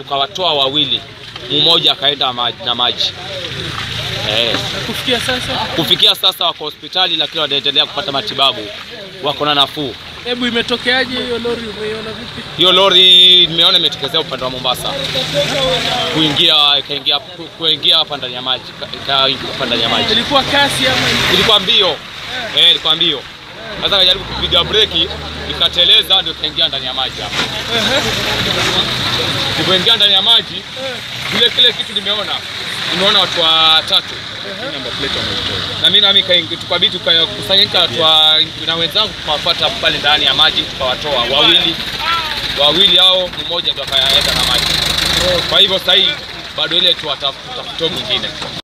tukawatoa wawili, mmoja akaenda ma- na maji eh. Na kufikia sasa, Kufikia sasa wako hospitali, lakini wanaendelea kupata matibabu, wako na nafuu. hebu imetokeaje hiyo lori? Umeiona vipi? Hiyo lori nimeona imetokezea upande wa Mombasa, kuingia ikaingia ku- kuingia hapa ndani ya maji, ika- ikaingia hapa ndani ya maji. Ilikuwa kasi ama ilikuwa- Ilikuwa mbio eh, ilikuwa mbio. Sasa kajaribu kupiga breki, ikateleza, ndio ikaingia ndani ya maji hapa. Kuingia ndani ya maji, kile kile kitu nimeona, nimeona watu watatu na mimi nami kaingi- tukabidi tukakusanyika watu wa- na wenzangu tukawafuata pale ndani ya maji tukawatoa wawili wawili hao, mmoja ndo akaenda na maji. Kwa hivyo sasa hii bado ile tuwatafuta mwingine.